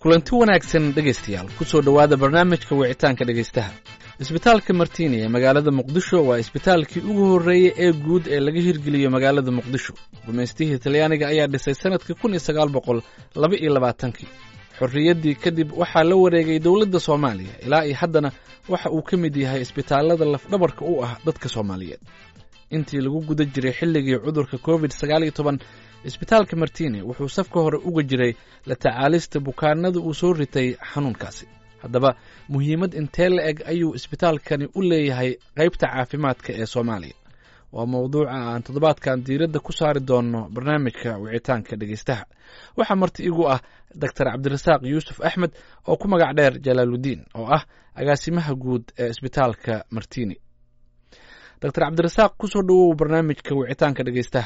kulanti wanaagsan dhegaystayaal kusoo dhowaada barnaamijka wicitaanka dhegaystaha isbitaalka martiini ee magaalada muqdisho waa isbitaalkii ugu horreeyey ee guud ee laga hirgeliyo magaalada muqdisho gumaystihii talyaaniga ayaa dhisay sanadkii kun iyo sagaal boqol laba iyo labaatankii xorriyaddii kadib waxaa la wareegay dowladda soomaaliya ilaa iyo haddana waxa uu ka mid yahay isbitaallada lafdhabarka u ah dadka soomaaliyeed intii lagu guda jiray xilligii cudurka covid sagaal iyo toban isbitaalka martiini wuxuu safka hore uga jiray la tacaalista bukaanada uu soo ritay xanuunkaasi haddaba muhiimad intee la eg ayuu isbitaalkani u leeyahay qaybta caafimaadka ee soomaaliya waa mowduuca aan toddobaadkan diiradda ku saari doonno barnaamijka wicitaanka dhegaystaha waxaa marti igu ah doctor cabdirasaaq yuusuf axmed oo ku magac dheer jalaaludiin oo ah agaasimaha guud ee isbitaalka martiini doctor cabdirasaaq kusoo dhowow barnaamijka wicitaanka dhegaystaha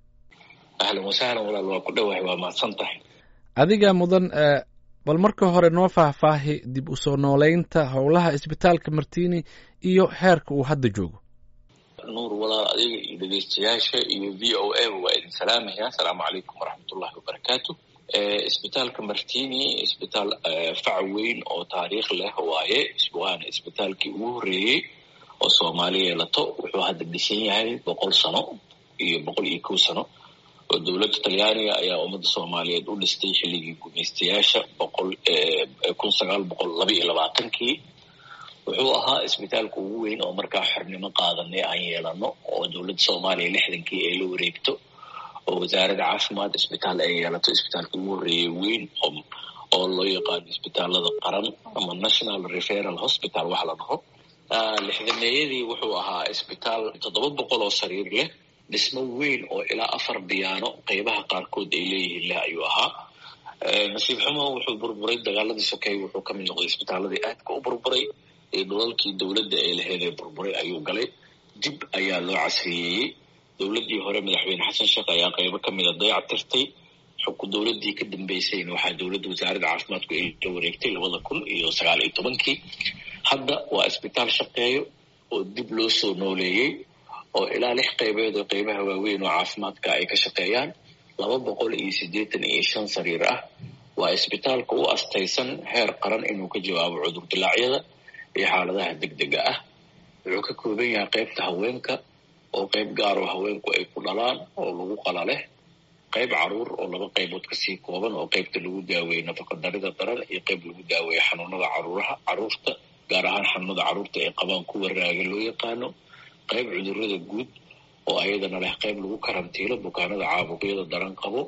ahlan wasahlan walaal waa ku dhowahay waa mahadsan tahay adiga mudan bal marka hore noo faahfaahi dib u soo nooleynta howlaha isbitaalka martiini iyo heerka uu hadda joogo nuur walaal adiga iyo dhegeystayaasha iyo v o a waa idin salaamaya asalaamu calaykum waraxmatullahi wabarakaatu isbitaalka martini isbitaal fac weyn oo taariikh leh waaye waana isbitaalkii ugu horreeyey oo soomaali yeelato wuxuu hadda dhisan yahay boqol sano iyo boqol iyo kow sano oo dowladda talyaaniga ayaa ummadda soomaaliyeed u dhistay xilligii gumaystayaasha boqol kun sagaal boqol laba iyo labaatankii wuxuu ahaa isbitaalka ugu weyn oo markaa xornimo qaadanay aan yeelano oo dowladda soomaaliya lixdankii ay la wareegto oo wasaaradda caafimaad isbitaal ay yeelato isbitaalka ugu horreeyey weyn oo loo yaqaano isbitaalada qaran ama national referal hospital wax la dhaho lixdameeyadii wuxuu ahaa isbitaal toddoba boqol oo sariir leh dhismo weyn oo ilaa afar biyaano qeybaha qaarkood ay leeyihiin leh ayuu ahaa nasiib xumo wuxuu burburay dagaaladii sokeey wuxuu kamid noqday isbitaaladii aadka u burburay ee dhulalkii dowladda ay laheyd ee burburay ayuu galay dib ayaa loo casriyeeyey dowladdii hore madaxweyne xasan sheekh ayaa qeybo kamida dayac tirtay xugku dowladdii ka dambeysayna waxaa dowladda wasaaradda caafimaadku ay la wareegtay labada kun iyo sagaal iyo tobankii hadda waa isbitaal shaqeeyo oo dib loo soo nooleeyey oo ilaa lix qaybeed oo qeybaha waaweyn oo caafimaadka ay ka shaqeeyaan laba boqol iyo siddeetan iyo shan sariir ah waa isbitaalka u astaysan heer qaran inuu ka jawaabo cudur dilaacyada iyo xaaladaha degdega ah wuxuu ka kooban yahay qeybta haweenka oo qeyb gaaroo haweenku ay ku dhalaan oo lagu qala leh qeyb caruur oo laba qaybood kasii kooban oo qeybta lagu daaweeye nafaqadarida daran iyo qeyb lagu daaweeye xanuunada caruuraha caruurta gaar ahaan xanuunada caruurta ay qabaan kuwa raaga loo yaqaano qayb cudurada guud oo ayadana leh qayb lagu karantiilo bukaanada caabuqyada daran qabo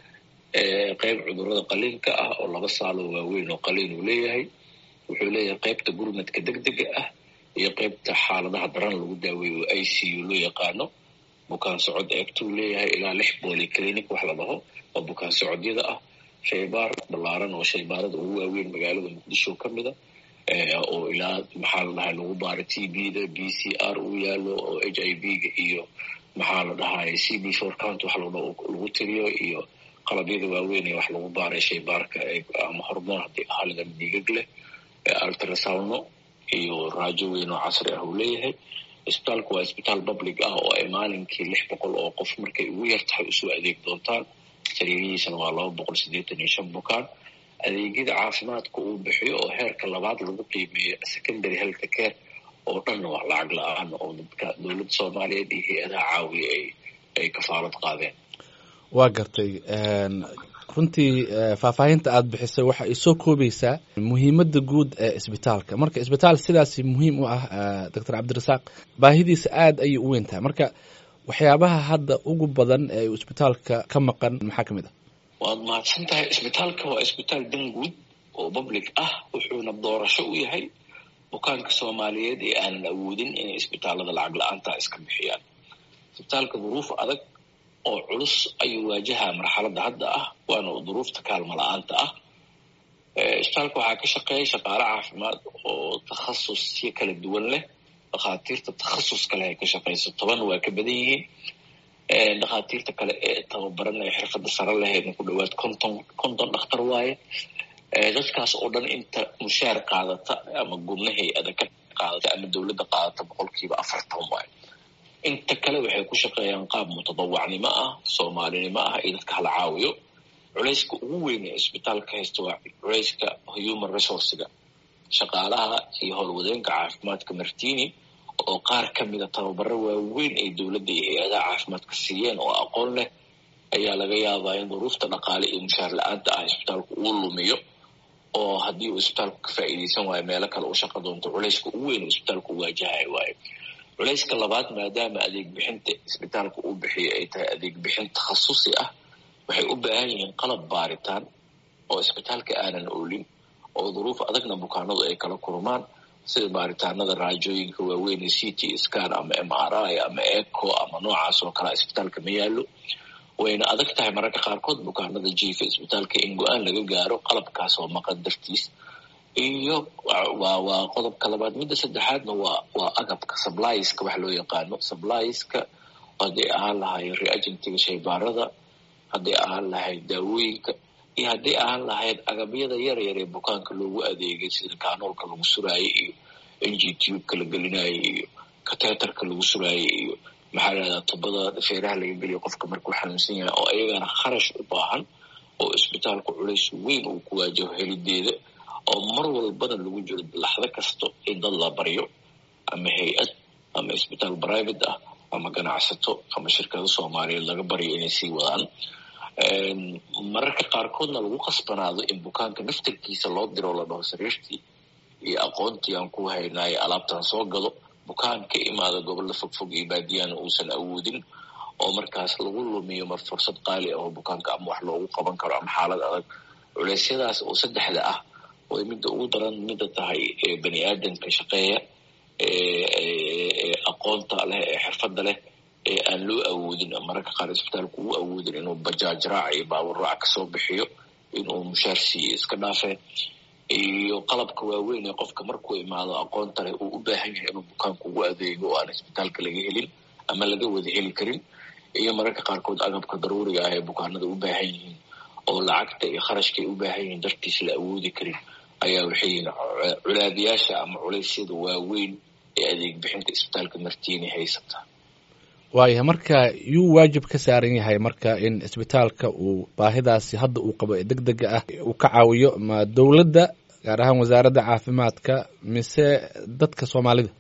qayb cudurada qaliinka ah oo laba saaloo waaweyn oo qaliin uu leeyahay wuxuu leeyahay qaybta gurmadka degdega ah iyo qaybta xaaladaha daran lagu daaweeyo oo i c u loo yaqaano bukaan socod eegtuu leeyahay ilaa lix booli clinic wax la dhaho oo bukaan socodyada ah shaybaar ballaaran oo shaybaarada ugu waaweyn magaalada muqdisho ka mida oo ilaa maxaa la dhahay lagu baaro t b da b c r uu yaalo oo h i v ga iyo maxaa la dhahay c b short count wax lagu tiriyo iyo qalabyada waaweyn ee wax lagu baaray shaybaarka ama hormoon haddii ahalidan dhiigag leh ultrasawno iyo raajo weyn oo casri ah uu leeyahay isbitaalku waa isbitaal public ah oo ay maalinkii lix boqol oo qof markay ugu yar tahay usoo adeeg doontaan sariirihiisana waa laba boqol siddeetan iyo shan bukaan adeegyada caafimaadka uu bixiyo oo heerka labaad lagu qiimeeyo secondary health care oo dhanna waa lacag la-aan oo dadka dowladda soomaaliyeed iyo hay-adaha caawiya ay ay kafaalad qaadeen waa gartay runtii faahfaahinta aada bixisay waxa ay soo koobaysaa muhiimadda guud ee isbitaalka marka isbitaal sidaasi muhiim u ah doctor cabdirasaaq baahidiisa aada ayay u weyn tahay marka waxyaabaha hadda ugu badan ee uu isbitaalka ka maqan maxaa ka mid ah waad mahadsan tahay isbitaalka waa isbitaal dan guud oo public ah wuxuuna doorasho u yahay bukaanka soomaaliyeed ee aanan awoodin inay isbitaalada lacag la-aanta iska bixiyaan isbitaalka duruuf adag oo culus ayuu waajahaa marxaladda hadda ah waana duruufta kaalmo la-aanta ah isbitaalka waxaa ka shaqeeya shaqaale caafimaad oo takhasusyo kala duwan leh dhakhaatiirta takhasus kale ay ka shaqeyso toban waa ka badan yihiin dhakhaatiirta kale ee tababaran ee xirfadda sare lahaydna ku dhawaad konton konton dhakhtar waaye dadkaas oo dhan inta mushaar qaadata ama gubna hay-ada ka qaadata ama dowladda qaadata boqolkiiba afartan waaye inta kale waxay ku shaqeeyaan qaab mutadawacnimo ah soomaalinimo ah iyo dadka hala caawiyo culayska ugu weyn ee isbitaalka haysta waa culayska human resourcega shaqaalaha iyo howlwadeenka caafimaadka martini oo qaar ka mida tababaro waaweyn ay dowladda iyo hay-adaha caafimaadka siiyeen oo aqoon leh ayaa laga yaabaa in duruufta dhaqaale iyo mushaar la-aanta ah isbitaalku uu lumiyo oo haddii uu isbitaalku ka faa'iidaysan waayo meelo kale uu shaqa doonto culayska ugu weyn uu isbitaalku waajahay waayo culayska labaad maadaama adeeg bixinta isbitaalka uu bixiyo ay tahay adeeg bixin takhasusi ah waxay u baahan yihiin qalab baaritaan oo isbitaalka aanan oolin oo duruuf adagna bukaanadu ay kala kulmaan sida baaritaanada raajooyinka waaweyn ee c t scan ama m r i ama eco ama noocaas oo kalea isbitaalka ma yaallo wayna adag tahay mararka qaarkood bukaanada jiifa isbitaalka in go-aan laga gaaro qalabkaas oo maqan dartiis iyo waa waa qodobka labaad midda saddexaadna waa waa agabka sublieska wax loo yaqaano sublieska hadday ahaan lahayd reagentiga shaybaarada hadday ahaan lahayd daawooyinka iyo hadday ahaan lahayd agabyada yar yar ee bukaanka loogu adeegay sida kaanoolka lagu suraayey iyo n g tubeka la gelinaayo iyo kateterka lagu suraayey iyo maxaa lahahdaa tubada feeraha laga geliyo qofka markuu xanuunsan yahay oo ayagana kharash u baahan oo isbitaalku culays weyn uu ku waajaho helideeda oo mar walbana lagu jiro laxdo kasto in dad la baryo ama hay-ad ama isbitaal private ah ama ganacsato ama shirkado soomaaliyeed laga baryo inay sii wadaan mararka qaarkoodna lagu qasbanaado in bukaanka naftarkiisa loo diro la dhaho sariirtii iyo aqoontii aan ku haynaayo alaabtan soo gado bukaan ka imaada gobolla fogfog iyo baadiyana uusan awoodin oo markaas lagu lumiyo mar fursad qaali ah oo bukaanka ama wax loogu qaban karo ama xaalad adag culeysyadaas oo saddexda ah way midda ugu daran midda tahay bani aadamka shaqeeya ee aqoonta leh ee xirfadda leh ee aan loo awoodin mararka qaar isbitaalku uu awoodin inuu bajaaj raac iyo baabur raac kasoo bixiyo inuu mushaar siiyo iska dhaafeen iyo qalabka waaweyn ee qofka markuu imaado aqoonta leh uu u baahan yahay inuu bukaanku ugu adeego oo aan isbitaalka laga helin ama laga wada heli karin iyo mararka qaarkood agabka daruuriga ah ee bukaanada u baahan yihiin oo lacagta iyo kharashkaay u baahan yihiin dartiis la awoodi karin ayaa waxay yihiin culaadiyaasha ama culeysyada waaweyn ee adeeg bixinta isbitaalka martiini haysata waayahay marka yuu waajib ka saaran yahay marka in isbitaalka uu baahidaasi hadda uu qabo ee deg dega ah uu ka caawiyo ma dowladda gaar ahaan wasaaradda caafimaadka mise dadka soomaalida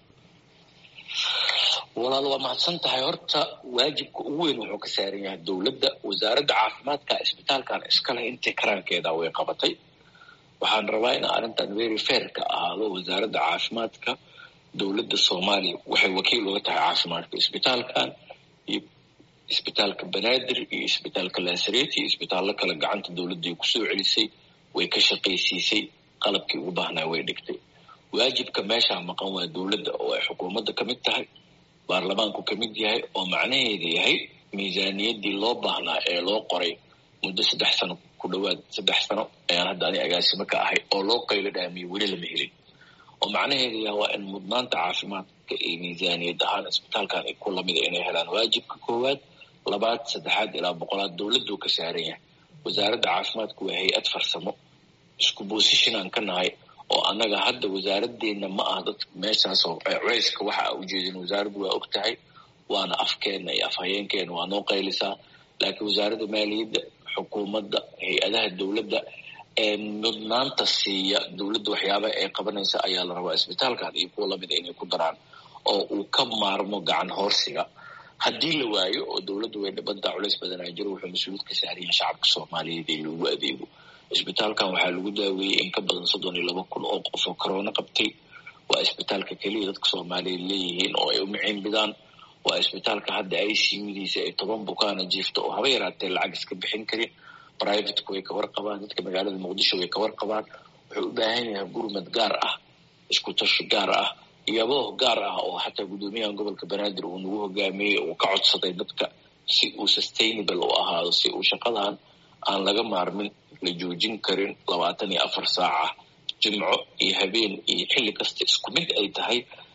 walaal waa mahadsan tahay horta waajibka ugu weyn wuxuu ka saaran yahay dowladda wasaaradda caafimaadka isbitaalkan iskaleh intii karaankeeda way qabatay waxaan rabaa in arrintan very fair ka ahaado wasaaradda caafimaadka dowladda soomaaliya waxay wakiil uga tahay caafimaadka isbitaalkan iyo isbitaalka banaadir iyo isbitaalka laasareti iyo isbitaallo kale gacanta dowladday kusoo celisay way ka shaqaysiisay qalabkii ugu baahnaa way dhigtay waajibka meeshaa maqan waa dowladda oo ay xukuumadda ka mid tahay baarlamaanku ka mid yahay oo macnaheeda yahay miisaaniyaddii loo baahnaa ee loo qoray muddo saddex sano ku dhowaad saddex sano ayaan hadda ani agaasimo ka ahay oo loo qaylo dhaamiyo weli lama helin oo macnaheedu yaha waa in mudnaanta caafimaadka iyo miisaaniyad ahaan isbitaalkan ay ku lamida inay helaan waajibka koowaad labaad saddexaad ilaa boqolaad dowladdu ka saaran yahay wasaaradda caafimaadku waa hay-ad farsamo isku boosishin aan ka nahay oo annaga hadda wasaaradeenna ma aha dad meeshaasoo culeyska waxa a ujeedin wasaaraddu waa og tahay waana afkeenna iyo afhayeenkeena waa noo qaylisaa laakiin wasaaradda maaliyadda xukuumadda hay-adaha dowladda ee mudnaanta siiya dowladda waxyaabaha ay qabanaysa ayaa la rabaa isbitaalkan iyo kuwa lamida inay ku daraan oo uu ka maarmo gacan hoorsiga haddii la waayo oo dowladdu way dhibantaa culeys badanaa jiro wuxuu mas-uuliyad ka saaran yahay shacabka soomaaliyeed ee loogu adeego isbitaalkan waxaa lagu daaweeyey in ka badan soddon iyo laba kun oo qof oo corona qabtay waa isbitaalka keliya dadka soomaaliyeed leeyihiin oo ay u miciinbidaan waa isbitaalka hadda i c udiisa ay toban bukaana jiifta oo haba yaraatee lacag iska bixin karin privateku way ka warqabaan dadka magaalada muqdisho way ka warqabaan wuxuu u baahan yahay gurmad gaar ah isku tashi gaar ah iyabooh gaar ah oo xataa guddoomiyaha gobolka banaadir uu nagu hogaamiyey uu ka codsaday dadka si uu sustainable u ahaado si uu shaqadan aan laga maarmin la joojin karin labaatan iyo afar saaca jimco iyo habeen iyo xilli kasta isku mid ay tahay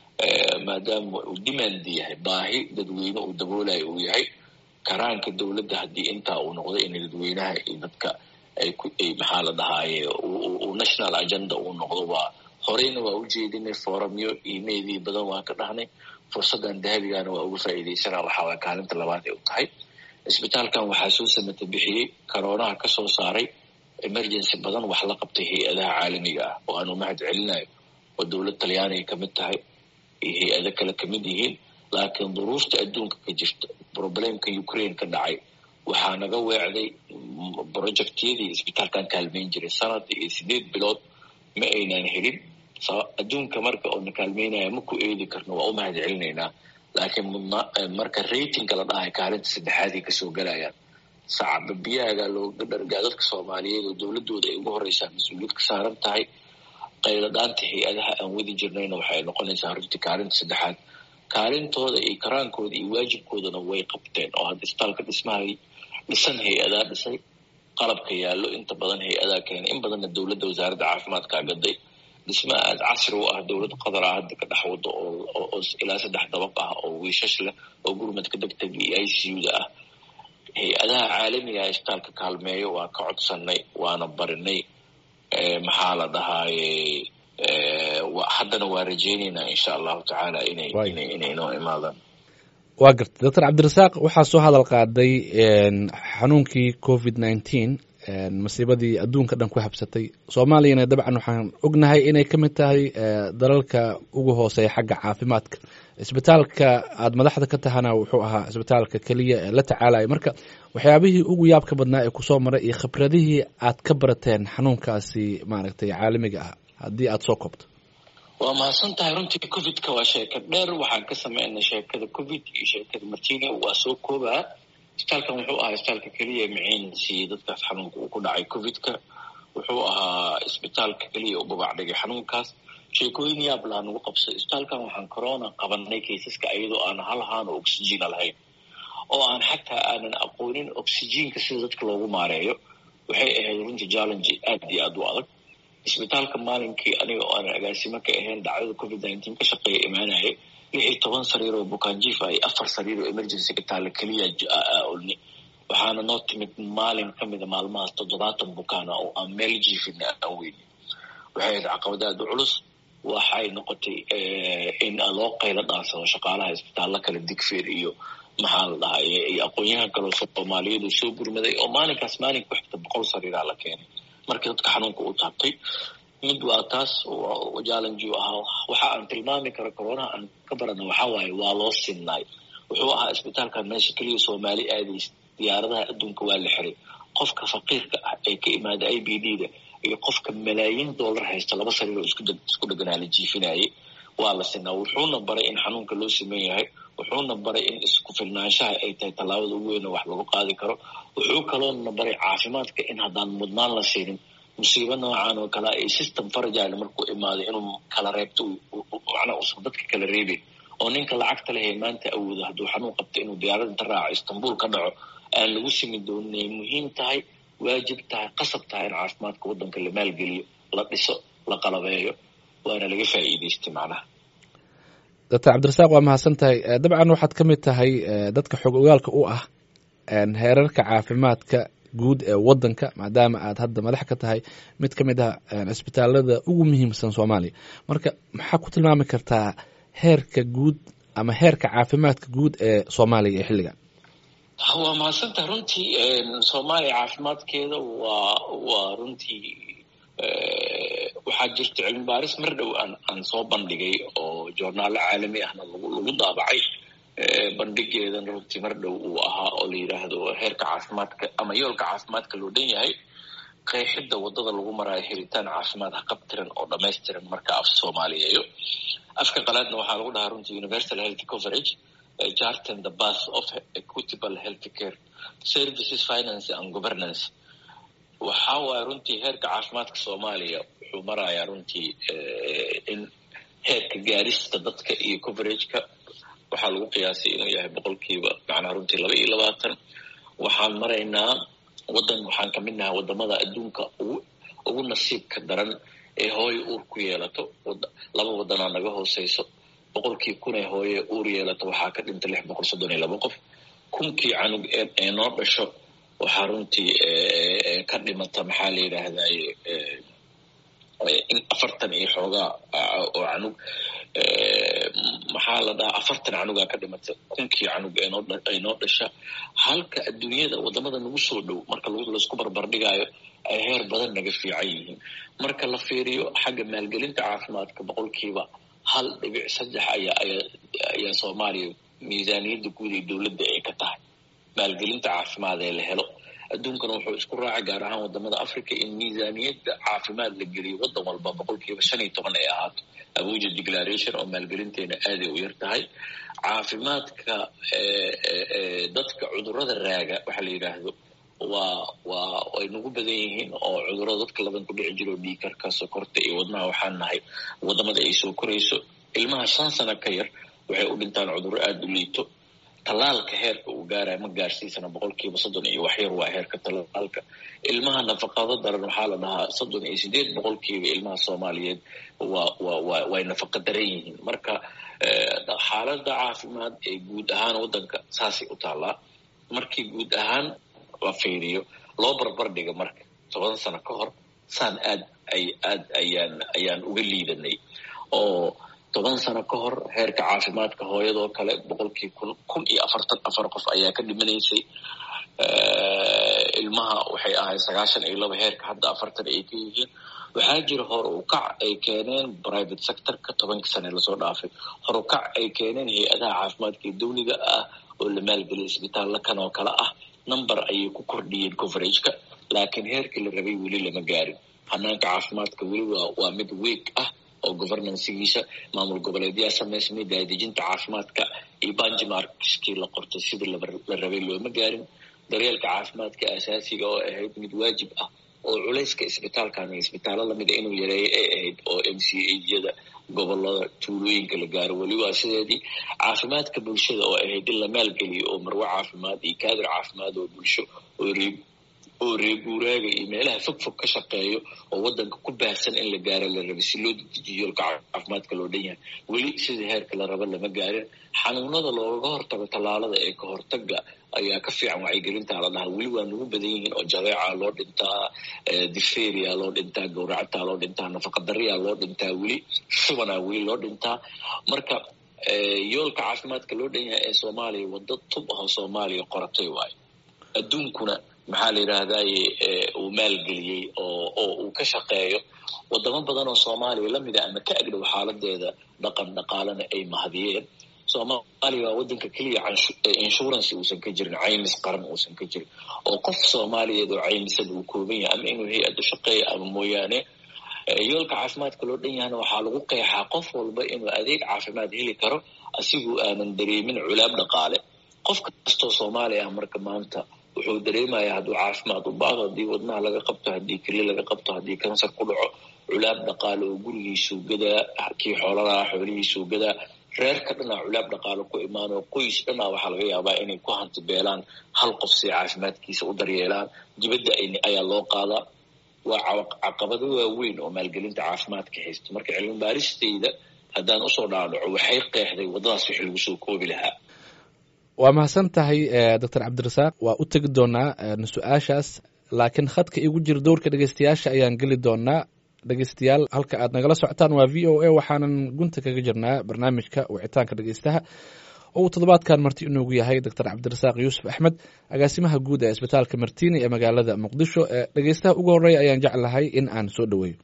maadaama uu demand yahay baahi dadweyne uu daboolayo uu yahay karaanka dowladda haddii intaa uu noqdo in dadweynaha iyo dadka ay ku ay maxaa la dhahaaye uu national agenda uu noqdo waa horeyna waa u jeedinay foramyo imailii badan waan ka dhahnay fursaddan dahabigana waa uga faa'iidaysanaa waxaa waa kaalinta labaad ay u tahay isbitaalkan waxaa soo samata bixiyey karoonaha ka soo saaray emergency badan wax la qabtay hay-adaha caalamiga ah oo aanu mahad celinayo oo dowlad talyaaniga kamid tahay iyo hay-ado kale kamid yihiin laakiin duruufta adduunka ka jirta problemka ukraine ka dhacay waxaa naga weecday projectyadii isbitaalkan kaalmeyn jiray sanad iyo sideed bilood ma aynan helin adduunka marka oo na kaalmeynaya ma ku eedi karno waa u mahad celinaynaa laakiin mudna marka ratingka la dhahay kaalinta saddexaaday kasoo galayaan sacaba biyaaga looga dhargaa dadka soomaaliyeed oo dowladooda ay ugu horeysaa mas-uuliyad ka saaran tahay qayladhaanta hay-adaha aan wadi jirnayna waxay noqonaysaa runtii kaalinta saddexaad kaalintooda iyo karaankooda iyo waajibkoodana way qabteen oo hadda isbitaalka dhismahay dhisan hay-adaa dhisay qalabka yaallo inta badan hay-adaa keenay in badanna dowladda wasaaradda caafimaadkaa gaday dhisma aad casri u ah dowladda qatar ah hadda ka dhex wado oo ilaa saddex dabaq ah oo wiishash leh oo gurmadka degtega iyo i c u-da ah hay-adaha caalamiga ah isbitaalka kaalmeeyo waa ka codsanay waana barinay maxaa la dhahaaye haddana waa rajeynaynaa insha allahu tacaala inay inay inoo imaadaan waa gartay doctor cabdirasaaq waxaa soo hadal qaaday xanuunkii covid nineteen masiibadii adduunka dhan ku habsatay soomaaliyana dabcan waxaan ognahay inay ka mid tahay dalalka ugu hooseeya xagga caafimaadka isbitaalka aada madaxda ka tahana wuxuu ahaa isbitaalka keliya ee la tacaalaya marka waxyaabihii ugu yaabka badnaa ee kusoo maray iyo khibradihii aad ka barateen xanuunkaasi maaragtay caalamiga ah haddii aada soo koobto waa mahadsan tahay runtii covidka waa sheeka dheer waxaan ka sameynay sheekada covid iyo sheekada martini waa soo koobaa isbitaalkan wuxuu ahaa isbitaalka keliya maciin siiyey dadkaas xanuunka uu ku dhacay covidka wuxuu ahaa isbitaalka keliya u babac dhigay xanuunkaas sheekooyin yaab laha nagu qabsay isbitaalkan waxaan corona qabanay kaysaska iyadoo aan hal haan oo oxygiina lahayn oo aan xataa aanan aqoonin oxygiinka sida dadka loogu maareeyo waxay ahayd runtii challenge aad iyo aad u adag isbitaalka maalinkii aniga oo aanan agaasimo ka ahayn dhacdada covid nineteen ka shaqeeya imaanayay lix iyo toban sariir oo bukaanjiif ay afar sariir oo emergency ka taalla keliya olni waxaana noo timid maalin ka mida maalmahaas toddobaatan bukaana oo aan meel jiifina aan weyni waxay ahayd caqabad aad u culus waxay noqotay in loo qaylo dhaansado shaqaalaha isbitaalla kale digfeer iyo maxaa la dhahaa iyo aqoon-yahan kaloo soomaaliyeed soo gurmaday oo maalinkaas maalinka ku xigta boqol sariiraa la keenay markii dadka xanuunka u taabtay mid waa taas challenge u ahaa waxa aan tilmaami karo coronaha aan ka barana waxaa waaye waa loo sinnaay wuxuu ahaa isbitaalkan meesha keliya soomaali aadays diyaaradaha adduunka waa la xiray qofka faqiirka ah ee ka imaada i b d da iyo qofka malaayiin dollar haysta laba sariir oo isku dheganaa la jiifinayay waa la sinaa wuxuuna baray in xanuunka loo siman yahay wuxuuna baray in isku filnaanshaha ay tahay tallaabada ugu weyn oo wax lagu qaadi karo wuxuu kaloona baray caafimaadka in haddaan mudnaan la siinin musiibo noocan oo kale ay system farajale markuu imaaday inuu kala reebto macnaa uusan dadka kala reebin oo ninka lacagta lehee maanta awoodo hadduu xanuun qabto inuu diyaarad inta raaco istanbul ka dhaco aan lagu simi doonin ay muhiim tahay waajib tahay qasab tahay in caafimaadka waddanka la maalgeliyo la dhiso la qalabeeyo waana laga faa'iidaystay macnaha doctor cabdirasaaq waa mahadsan tahay dabcan waxaad ka mid tahay dadka xog ogaalka u ah heerarka caafimaadka guud ee waddanka maadaama aad hadda madax ka tahay mid ka mid ah cisbitaalada ugu muhiimsan soomaaliya marka maxaa ku tilmaami kartaa heerka guud ama heerka caafimaadka guud ee soomaaliya ee xilligan waa mahadsantaha runtii soomaaliya caafimaadkeeda waa waa runtii waxaa jirta cilmi baaris mar dhow aan aan soo bandhigay oo joornaalo caalami ahna lagu lagu daabacay bandhigeedan runtii mar dhow uu ahaa oo la yidhaahdo heerka caafimaadka ama yoolka caafimaadka loo dhan yahay qeexidda waddada lagu maraayo helitaan caafimaad haqabtiran oo dhamaystiran marka af soomaaliyeeyo afka qalaadna waxaa lagu dhahaa runtii universal health coverage jarten the bath of equitable health care services finance and governance waxaa waaya runtii heerka caafimaadka soomaaliya wuxuu marayaa runtii in heerka gaarista dadka iyo coverageka waxaa lagu qiyaasay inuu yahay boqolkiiba macnaha runtii laba iyo labaatan waxaan maraynaa waddan waxaan ka mid nahay waddamada adduunka ugu ugu nasiibka daran ee hooyo uur ku yeelato laba waddanaa naga hooseyso boqolkii kun ee hooye uur yeelato waxaa ka dhinta lix boqol soddon iyo laba qof kunkii canug ee noo dhasho waxaa runtii ka dhimata maxaa la yidhaahdaye afartan iyo xoogaa oo canug maxaa la dhahaa afartan canugaa ka dhimata kunkii canug ay noo dhasha halka adduunyada wadamada nagu soo dhow marka laisku barbardhigaayo ay heer badan naga fiican yihiin marka la fiiriyo xagga maalgelinta caafimaadka boqolkiiba hal dhibic saddex ayaa ayaa soomaaliya miisaaniyadda guud ee dowladda ay ka tahay maalgelinta caafimaad ee la helo adduunkana wuxuu isku raacay gaar ahaan wadamada africa in miisaaniyadda caafimaad la geliyo waddan walba boqolkiiba shan iyo toban ay ahaato abuja declaration oo maalgelinteena aaday u yar tahay caafimaadka dadka cudurada raaga waxaa la yidhaahdo waa waa way nagu badan yihiin oo cudurada dadka laban ku dhici jiro dhiikarka sokorta iyo wadnaha waxaan nahay wadamada ay soo korayso ilmaha shan sano ka yar waxay u dhintaan cudurro aada u liito tallaalka heerka uu gaaraya ma gaarsiisana boqolkiiba soddon iyo waxyar waa heerka tallaalka ilmaha nafaqado daran waxaa la dhahaa soddon iyo sideed boqolkiiba ilmaha soomaaliyeed waa waa waa way nafaqa daran yihiin marka xaaladda caafimaad ee guud ahaan waddanka saasay u taallaa markii guud ahaan la fiiriyo loo barbar dhiga marka toban sano ka hor saan aad ay aad ayaan ayaan uga liidanay oo toban sano ka hor heerka caafimaadka hooyadoo kale boqolkii kun kun iyo afartan afar qof ayaa ka dhimanaysay ilmaha waxay ahayd sagaashan iyo laba heerka hadda afartan ay ka yihiin waxaa jira hor u kac ay keeneen private sectorka tobankii sane lasoo dhaafay hor u kac ay keeneen hay-adaha caafimaadka ee dawliga ah oo la maalgeliyay isbitaalla kan oo kale ah number ayay ku kordhiyeen coverageka laakiin heerkii la rabay weli lama gaarin hanaanka caafimaadka weli waa waa mid weeg ah oo governancegiisa maamul goboleedyaa samaysmay daadejinta caafimaadka iyo banjimarkskii la qortay sidii la rabay looma gaarin daryeelka caafimaadka asaasiga oo ahayd mid waajib ah oo culayska isbitaalkan iyo isbitaallo lamida inuu yareeyo ay ahayd oo m c ayada gobolada tuulooyinka la gaaro weli waa sideedii caafimaadka bulshada oo ahayd in la maalgeliyo oo marwo caafimaad iyo kaadir caafimaad oo bulsho oo reeb oo reeguuraaga iyo meelaha fog fog ka shaqeeyo oo waddanka ku baahsan in la gaaro la rabay si loo dedejiyo yoolka caafimaadka loo dhan yahay weli sidii heerka la raba lama gaarin xanuunada looga hortago tallaalada ee ka hortaga ayaa ka fiican wacyigelintaa la dhahaa weli waa nagu badan yihiin oo jadeeca loo dhintaa diferia loo dhintaa gawractaa loo dhintaa nafaqadariyaa loo dhintaa weli shubanaa weli loo dhintaa marka yoolka caafimaadka loo dhan yahay ee soomaaliya waddo tub ahoo soomaaliya qoratay waayo adduunkuna maxaa la yidhaahdaye uu maalgeliyey oo oo uu ka shaqeeyo wadamo badan oo soomaaliya lamida ama ka agdhow xaaladeeda dhaqan dhaqaalena ay mahadiyeen soomaaliya waa waddanka keliya insurance uusan ka jirin caymis qaran uusan ka jirin oo qof soomaaliyeed oo caymisan uu kooban yahay ama inuu hay-adda shaqeeya ama mooyaane yoolka caafimaadka loo dhan yahana waxaa lagu qeexaa qof walba inuu adeeg caafimaad heli karo asiguu aanan dareemin culaab dhaqaale qof kastoo soomaaliya ah marka maanta wuxuu dareemayaa hadduu caafimaad u baado haddii wadnaha laga qabto haddii keli laga qabto haddii kansar ku dhaco culaab dhaqaale oo gurigiisuu gadaa kii xoolalaha xoolihiisuu gadaa reerka dhanaa culaab dhaqaale ku imaanoo qoys dhanaa waxaa laga yaabaa inay ku hanti beelaan hal qof si caafimaadkiisa u daryeelaan dibadda ayaa loo qaadaa waa caqabado waaweyn oo maalgelinta caafimaadka haysta marka cilmi baaristayda haddaan usoo dhaadhaco waxay qeexday waddadaas wixii lagu soo koobi lahaa waa mahadsan tahay doctor cabdirasaaq waa u tegi doonaa su-aashaas laakiin khadka igu jira dowrka dhegeystayaasha ayaan geli doonaa dhegeystayaal halka aad nagala socotaan waa v o a waxaanan gunta kaga jirnaa barnaamijka wicitaanka dhegeystaha oo uu toddobaadkan marti inoogu yahay doctor cabdirasaaq yuusuf axmed agaasimaha guud ee isbitaalka martini ee magaalada muqdisho dhegeystaha ugu horeeya ayaan jeclahay in aan soo dhoweeyo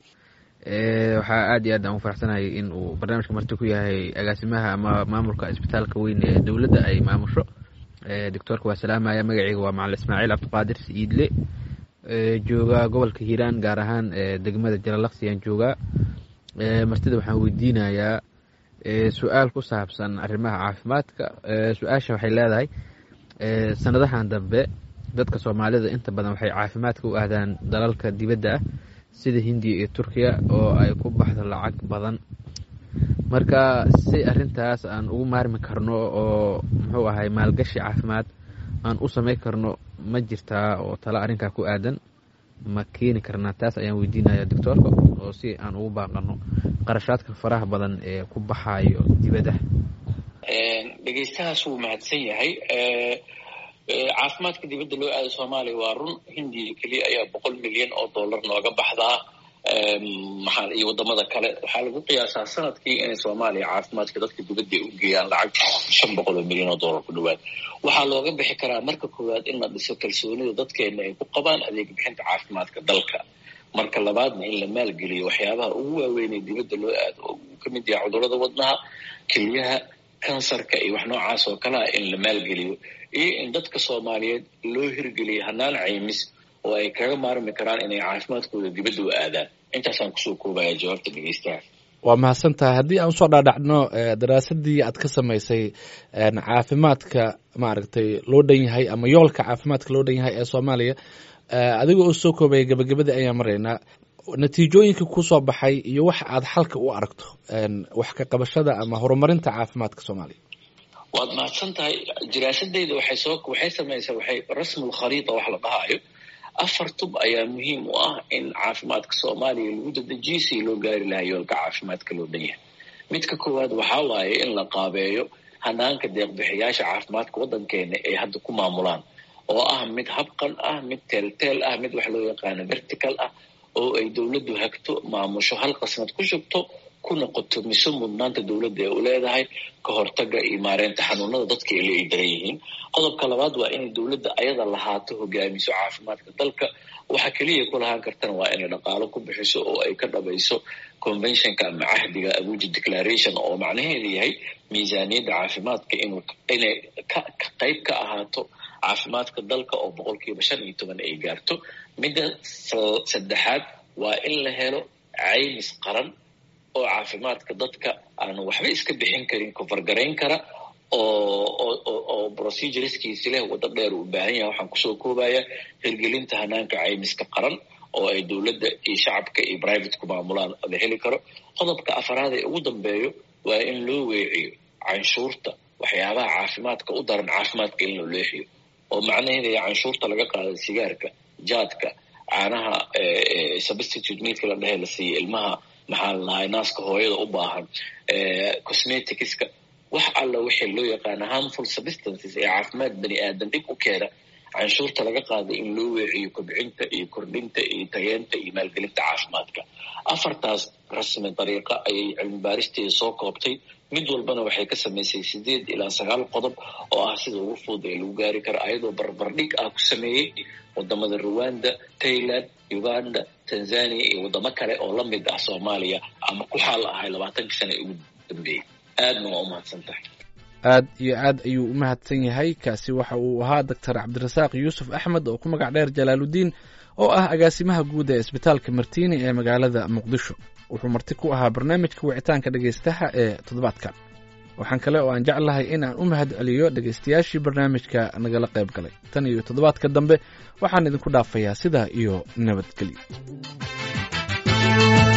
waxaa aad iyo aad aan u faraxsanahay in uu barnaamijka marti ku yahay agaasimaha ama maamulka isbitaalka weyn ee dowladda ay maamusho doctoorka waa salaamaya magaceyga waa macalin ismaaciil cabdiqaadir siidle joogaa gobolka hiiraan gaar ahaan degmada jalalaqsi ayaan joogaa martida waxaan weydiinayaa su-aal ku saabsan arrimaha caafimaadka su-aasha waxay leedahay sanadahan dambe dadka soomaalida inta badan waxay caafimaadka u aadaan dalalka dibadda ah sida hindiya iyo turkiya oo ay ku baxdo lacag badan marka si arintaas aan ugu maarmi karno oo muxuu ahay maalgashi caafimaad aan u samey karno ma jirtaa oo talo arrinkaa ku aadan ma keeni karnaa taas ayaan weydiinaya doctoorka oo si aan ugu baaqano qarashaadka faraha badan ee ku baxayo dibadda dhegeystahaas wuu mahadsan yahay caafimaadka dibadda loo aada soomaaliya waa run hindiya keliya ayaa boqol milyan oo dollar nooga baxdaa maxaa iyo wadamada kale waxaa lagu qiyaasaa sanadkii inay soomaaliya caafimaadka dadka dibadda ay u geeyaan lacag shan boqol oo milyan oo dollar ku dhawaad waxaa looga bixi karaa marka koowaad in la dhiso kalsoonida dadkeena ay ku qabaan adeeg bixinta caafimaadka dalka marka labaadna in la maalgeliyo waxyaabaha ugu waaweyn ee dibadda loo aado oo uu ka mid yahay cudurrada wadnaha keliyaha kansarka iyo wax noocaas oo kale ah in la maalgeliyo iyo in dadka soomaaliyeed loo hirgeliyo hanaan caymis oo ay kaga maarmi karaan inay caafimaadkooda dibadda u aadaan intaasaan kusoo koobaya jawaabta dhegeystaha waa mahadsan tahay haddii aan usoo dhaadhacno daraasadii aad ka samaysay caafimaadka maaragtay loo dhan yahay ama yoolka caafimaadka loo dhan yahay ee soomaaliya adiga oo soo koobaya gabagabadii ayaan maraynaa natiijooyinka kusoo baxay iyo wax aad xalka u aragto wax ka qabashada ama horumarinta caafimaadka soomaaliya waad mahadsan tahay diraasadeyda waxay soo waxay samaysaa waxay rasmul khariita wax la dhahaayo afar tub ayaa muhiim u ah in caafimaadka soomaaliya lagu dadejiyo si loo gaari lahaa yoolka caafimaadka loo dhan yahay midka koowaad waxaa waaye in la qaabeeyo hanaanka deeqbixiyaasha caafimaadka waddankeena ay hadda ku maamulaan oo ah mid habqan ah mid teelteel ah mid wax loo yaqaano vertical ah oo ay dowladdu hagto maamusho hal qasnad ku shubto kuna qotomiso mudnaanta dowladda ee u leedahay ka hortaga iyo maareynta xanuunada dadka ila ay daran yihiin qodobka labaad waa inay dowladda ayada lahaato hogaamiso caafimaadka dalka waxa keliya ku lahaan kartana waa inay dhaqaalo ku bixiso oo ay ka dhabayso conventionka ama cahdiga abuja declaration oo macnaheedu yahay miisaaniyadda caafimaadka inuu inay ka qayb ka ahaato caafimaadka dalka oo boqolkiiba shan iyo toban ay gaarto midda saddexaad waa in la helo caymis qaran oo caafimaadka dadka aanu waxba iska bixin karin kofargarayn kara oo oo procedureskiisi leh waddo dheer uu baahan yahay waxaan kusoo koobaya hirgelinta hanaanka caymiska qaran oo ay dowladda iyo shacabka iyo privateku maamulaan la heli karo qodobka afaraad ee ugu dambeeyo waa in loo weeciyo canshuurta waxyaabaha caafimaadka u daran caafimaadka in loo leexiyo oo macnaheeda canshuurta laga qaada sigaarka jaadka caanaha substitute meatka la dhehe la siiya ilmaha maxaa la dhahay naaska hooyada u baahan cosmeticska wax alla wixii loo yaqaana harmful substances ee caafimaad bani aadan dhib u keena canshuurta laga qaada in loo weeciyo kobcinta iyo kordhinta iyo tayeenta iyo maalgelinta caafimaadka afartaas rasmi dariiqa ayay cilmi baaristeeda soo koobtay mid walbana waxay ka samaysay sideed ilaa sagaal qodob oo ah sida ugu fudud ee lagu gaari karo ayadoo barbardhig ah ku sameeyey wadamada rwanda tailand uganda tanzania iyo wadamo kale oo la mid ah soomaaliya ama ku xaal ahay labaatankii sana ugu dambeeyey aadna waa u mahadsan tahay aad iyo aad ayuu u mahadsan yahay kaasi waxa uu ahaa doctor cabdirasaaq yuusuf axmed oo ku magac dheer jalaaludiin oo ah agaasimaha guud ee isbitaalka martiini ee magaalada muqdisho wuxuu marti ku ahaa barnaamijka wicitaanka dhegaystaha ee toddobaadkan waxaan kale oo aan jeclahay in aan u mahad celiyo dhegaystayaashii barnaamijka nagala qayb galay tan iyo toddobaadka dambe waxaan idinku dhaafayaa sidaa iyo nabadgelyo